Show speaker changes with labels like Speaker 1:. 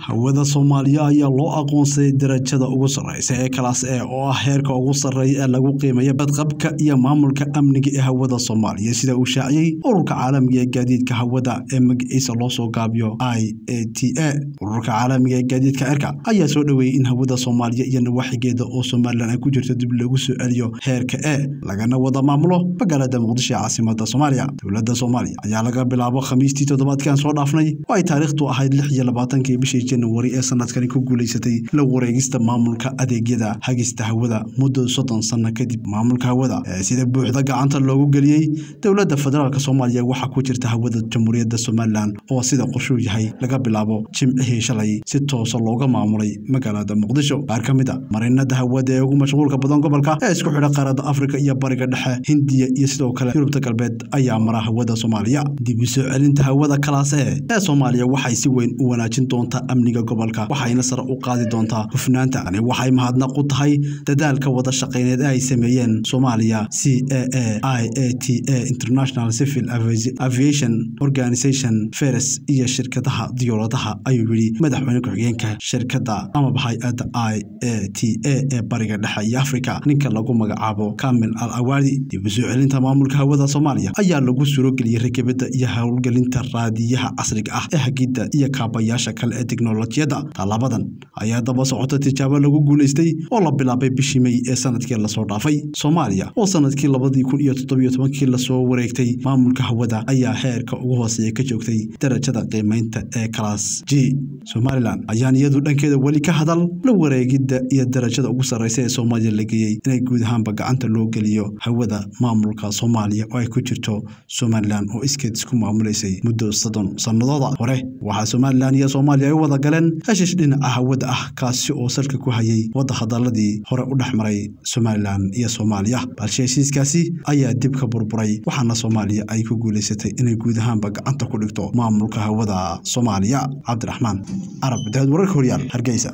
Speaker 1: hawada soomaaliya ayaa loo aqoonsaday darajada ugu sarreysa ee kalaas e oo ah heerka ugu sarreeya ee lagu qiimeeyo badqabka iyo maamulka amniga ee hawada soomaaliya sida uu shaaciyey ururka caalamiga ee gaadiidka hawada ee magaciisa loo soo gaabiyo i a t a ururka caalamiga ee gaadiidka cirka ayaa soo dhoweeyey in hawada soomaaliya iyo nawaaxigeeda oo somalilan ay ku jirto dib lagu soo celiyo heerka e lagana wada maamulo magaalada muqdisho ee caasimada soomaaliya dowladda soomaaliya ayaa laga bilaabo khamiistii toddobaadkan soo dhaafnay oo ay taariikhtu ahayd lix iyo labaatankii bishii januari ee sanadkani ku guulaysatay la wareegista maamulka adeegyada hagista hawada muddo soddon sanno kadib maamulka hawada ee sida buuxda gacanta loogu geliyey dowladda federaalk soomaaliya waxaa ku jirta hawada jamhuuriyadda somalilan oo sida qorshuu yahay laga bilaabo jimcihii shalay si toosa looga maamulay magaalada muqdisho qaar ka mid a marinada hawada ee ugu mashquulka badan gobolka ee isku xidha qaaradda afrika iyo bariga dhexe hindiya iyo sidoo kale yurubta galbeed ayaa mara hawada soomaaliya dib u soo celinta hawada kalaas e ee soomaaliya waxay si weyn u wanaajin doontaa amniga gobolka waxayna sare u qaadi doontaa hufnaanta ani waxay mahadnaq u tahay dadaalka wada shaqayneed ee ay sameeyeen soomaaliya c a a i a t a international civil aviation organization feres iyo shirkadaha diyaaradaha ayuu yidhi madaxweyne ku-xigeenka shirkadda amaba hay-adda i a t a ee bariga dhexe iyo afrika ninka lagu magacaabo kamil al awaadi dib u soo celinta maamulka hawada soomaaliya ayaa lagu surogeliyey rakibadda iyo howlgelinta raadiyaha casriga ah ee hagidda iyo kaabayaasha kale ee teknolojiyadda tallaabadan ayaa daba socota tijaabo lagu guulaystay oo la bilaabay bishii mey ee sanadkii lasoo dhaafay soomaaliya oo sanadkii labadii kun iyo toddobiyo tobankii lasoo wareegtay maamulka hawada ayaa heerka ugu hooseeya ka joogtay darajada qiimeynta ee kalaas g somalilan ayaan iyadu dhankeeda weli ka hadal la wareegidda iyo darajada ugu sarreysa ee soomaaliya la geeyey inay guud ahaanba gacanta loo geliyo hawada maamulka soomaaliya oo ay ku jirto somalilan oo iskeed isku maamulaysay muddo soddon sannadooda hore waxaa somalilan iyo soomaaliya ay u wada galeen heshish dhinaca hawada ah kaasi oo salka ku hayay wadda hadaladii hore u dhex maray somalilan iyo soomaaliya balse heshiiskaasi ayaa dib ka burburay waxaana soomaaliya ay ku guulaysatay inay guud ahaanba gacanta ku dhigto maamulka hawada soomaaliya cabdiraxmaan carab daawad wararka horyaal hargeysa